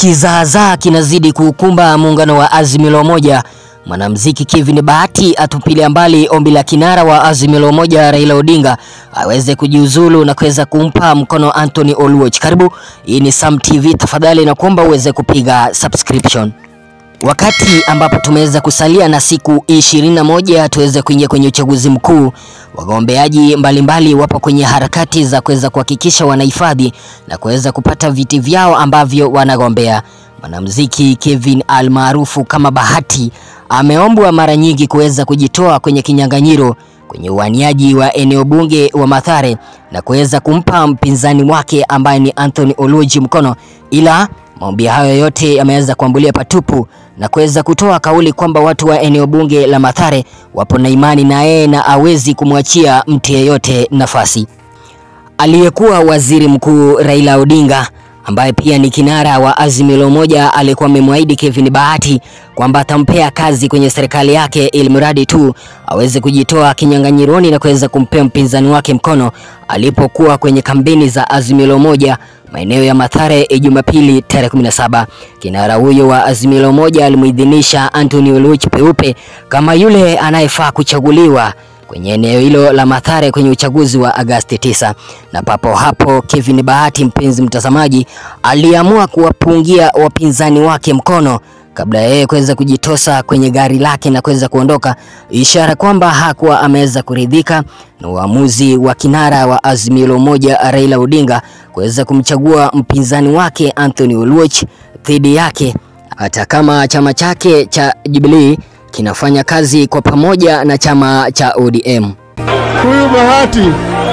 Kizaazaa kinazidi kuukumba muungano wa Azimio la Umoja. Mwanamuziki Kevin Bahati atupilia mbali ombi la kinara wa Azimio la Umoja Raila Odinga aweze kujiuzulu na kuweza kumpa mkono Anthony Oluoch. Karibu, hii ni Sam TV, tafadhali na kuomba uweze kupiga subscription. Wakati ambapo tumeweza kusalia na siku ishirini na moja tuweze kuingia kwenye uchaguzi mkuu, wagombeaji mbalimbali wapo kwenye harakati za kuweza kuhakikisha wanahifadhi na kuweza kupata viti vyao ambavyo wanagombea. Mwanamuziki Kevin almaarufu kama Bahati ameombwa mara nyingi kuweza kujitoa kwenye kinyang'anyiro kwenye uaniaji wa eneo bunge wa Mathare na kuweza kumpa mpinzani wake ambaye ni Anthony Oluoch mkono, ila maombi hayo yote yameweza kuambulia patupu na kuweza kutoa kauli kwamba watu wa eneo bunge la Mathare wapo na imani na yeye na awezi kumwachia mtu yeyote nafasi. Aliyekuwa waziri mkuu Raila Odinga ambaye pia ni kinara wa Azimio la Umoja alikuwa amemwahidi Kevin Bahati kwamba atampea kazi kwenye serikali yake ili mradi tu aweze kujitoa kinyang'anyironi na kuweza kumpea mpinzani wake mkono alipokuwa kwenye kampeni za Azimio la Umoja maeneo ya Mathare Jumapili tarehe 17. Kinara huyo wa Azimio la Umoja alimuidhinisha Anthony Oluoch peupe kama yule anayefaa kuchaguliwa kwenye eneo hilo la Mathare kwenye uchaguzi wa Agasti 9. Na papo hapo Kevin Bahati, mpenzi mtazamaji, aliamua kuwapungia wapinzani wake mkono kabla ya yeye kuweza kujitosa kwenye gari lake na kuweza kuondoka, ishara kwamba hakuwa ameweza kuridhika na uamuzi wa kinara wa Azimio la Umoja Raila Odinga kuweza kumchagua mpinzani wake Anthony Oluoch dhidi yake, hata kama chama chake cha Jubilee kinafanya kazi kwa pamoja na chama cha ODM. Huyu Bahati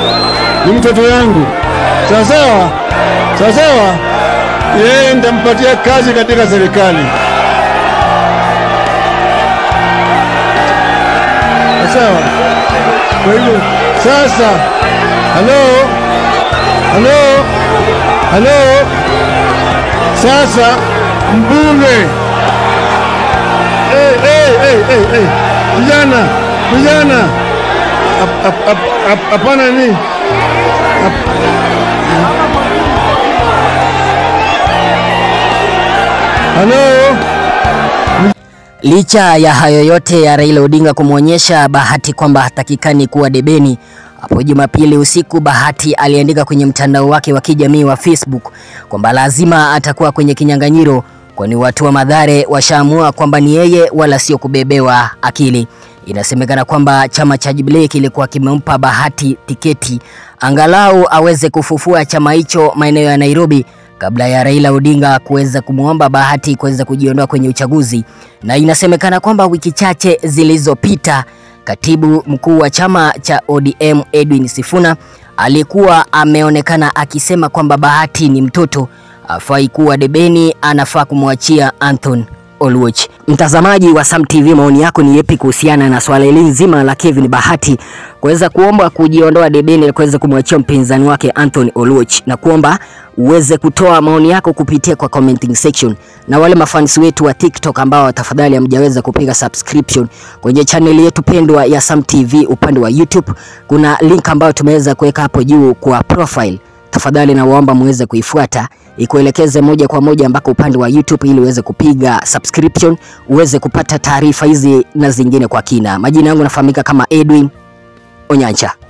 ni mtoto yangu, sawasawa sawasawa, yeye nitampatia kazi katika serikali sawa. Kwa hivyo sasa, halo halo halo, sasa mbunge Hey, hey, hey, hey, hey. Vijana, vijana, hapana ni halo. Licha ya hayo yote ya Raila Odinga kumwonyesha Bahati kwamba hatakikani kuwa debeni, hapo Jumapili usiku Bahati aliandika kwenye mtandao wake wa kijamii wa Facebook kwamba lazima atakuwa kwenye kinyang'anyiro kwani watu wa Mathare washaamua kwamba ni yeye wala sio kubebewa akili. Inasemekana kwamba chama cha Jubilee kilikuwa kimempa Bahati tiketi angalau aweze kufufua chama hicho maeneo ya Nairobi kabla ya Raila Odinga kuweza kumwomba Bahati kuweza kujiondoa kwenye uchaguzi. Na inasemekana kwamba wiki chache zilizopita katibu mkuu wa chama cha ODM Edwin Sifuna alikuwa ameonekana akisema kwamba Bahati ni mtoto afai kuwa debeni, anafaa kumwachia Anthony Oluoch. Mtazamaji wa Sam TV, maoni yako ni yepi kuhusiana na swala hili nzima la Kevin Bahati kuweza kuomba kujiondoa debeni na kuweza kumwachia mpinzani wake Anthony Oluoch, na kuomba uweze kutoa maoni yako kupitia kwa commenting section, na wale mafans wetu wa TikTok ambao tafadhali hamjaweza kupiga subscription kwenye channel yetu pendwa ya Sam TV upande wa YouTube, kuna link ambayo tumeweza kuweka hapo juu kwa profile tafadhali nawaomba muweze kuifuata ikuelekeze moja kwa moja ambako upande wa YouTube ili uweze kupiga subscription uweze kupata taarifa hizi na zingine kwa kina. Majina yangu nafahamika kama Edwin Onyancha.